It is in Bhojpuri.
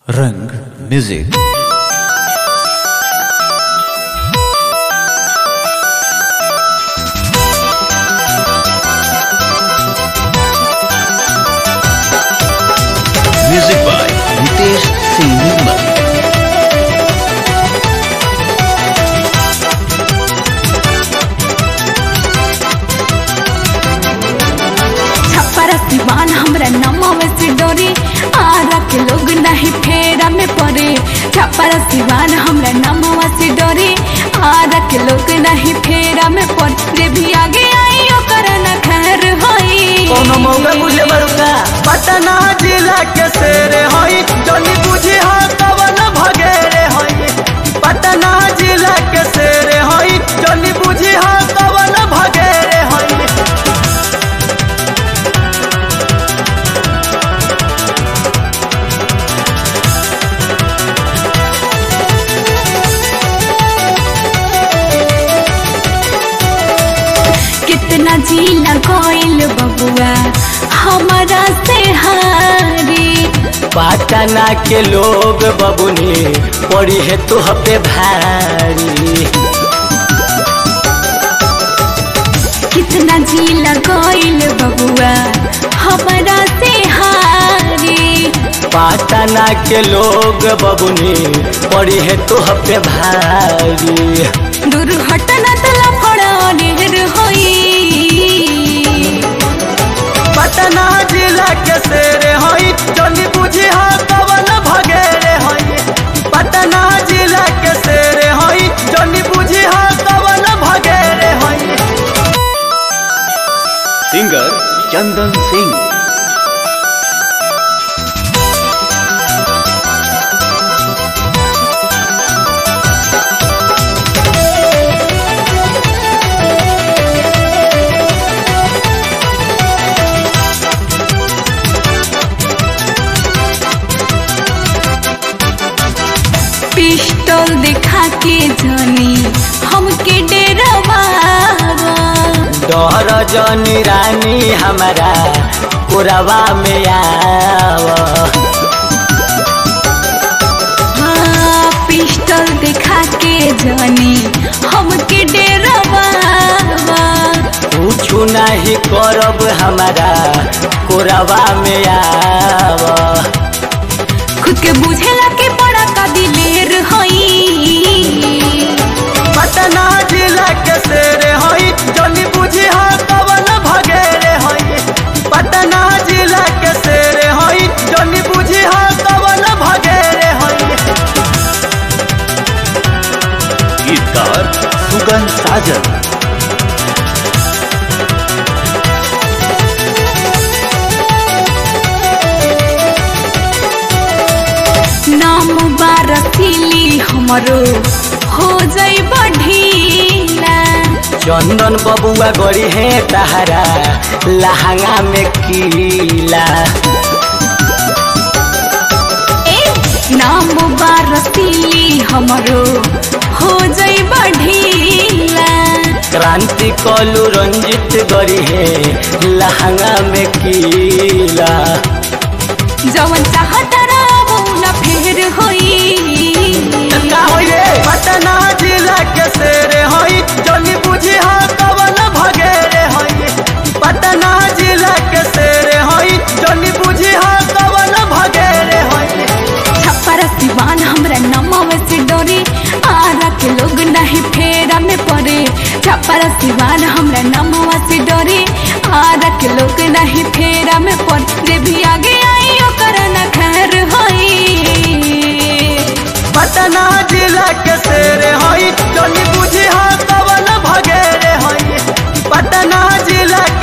रंग music music by Ritesh Singh Nirmal Chhapra Siwan हमरा नमव से डोरे आरा के लोग नहीं फेरा में पड़े छप्परा सिवान हमरा नमव से डोरे आरा के लोग नहीं फेरा में पड़े भी आगे आई ओकर न खैर होई कोनो मौका बुझे बरुका पटना जिला के शेरे होई जनी बुझी हा कवन भगेरे होई पटना जिला के शेरे होई जनी बुझी हा कवन भगेरे होई कितना जिला कोइल बबुआ हमारा से हारी पटना के लोग बबुनी पड़ी है तो पे भारी कितना जिला कोइल बबुआ हमारा से हारी पटना के लोग बबुनी पड़ी है तो पे भारी दुर्घटना तला फड़ा ढेर होई पटना जिला के शेरे होई जनी बुझी हा कवन भगेरे होई पटना जिला के शेरे होई जनी बुझी हा कवन भगेरे होई सिंगर चंदन सिंह पिस्टल दिखा के जानी हमके डेरवा डर जनी रानी हमारा पुरवा में आव हाँ पिस्टल दिखा के जानी हमके डेरवा पूछू नहीं करब हमारा पुरवा में आव खुद के बुझेला के बड़ा का दिलेर होई पटना जिला के शेरे होई जनी बुझी हा कवन भगेरे होई पटना जिला के शेरे होई जनी बुझी हा कवन भगेरे होई गीतकार सुगन साजन नाम बारसीली हमरो हो जाई बढ़ीला चंदन बबुआ गड़ी है तहरा लहंगा में कीला ए नाम बारसीली हमरो हो जाई बढ़ीला क्रांति कलू रंजित गड़ी है लहंगा में कीला जवन चाहत रावो न फेर होई का होई रे पटना जिला के शेरे होई जनी बुझी हा कवन भगेरे होई पटना जिला के शेरे होई जनी बुझी हा कवन भगेरे होई छप्पर सिवान हमरा नमव से डोरे आरा के लोग नहीं फेरा में पड़े छप्पर सिवान हमरा नमव से डोरे आरा के लोग नहीं फेरा में पड़े भी आगे आई ओकर न खैर होई पटना जिला के शेरे होई जनी बुझी हा कवन भगेरे होई पटना जिला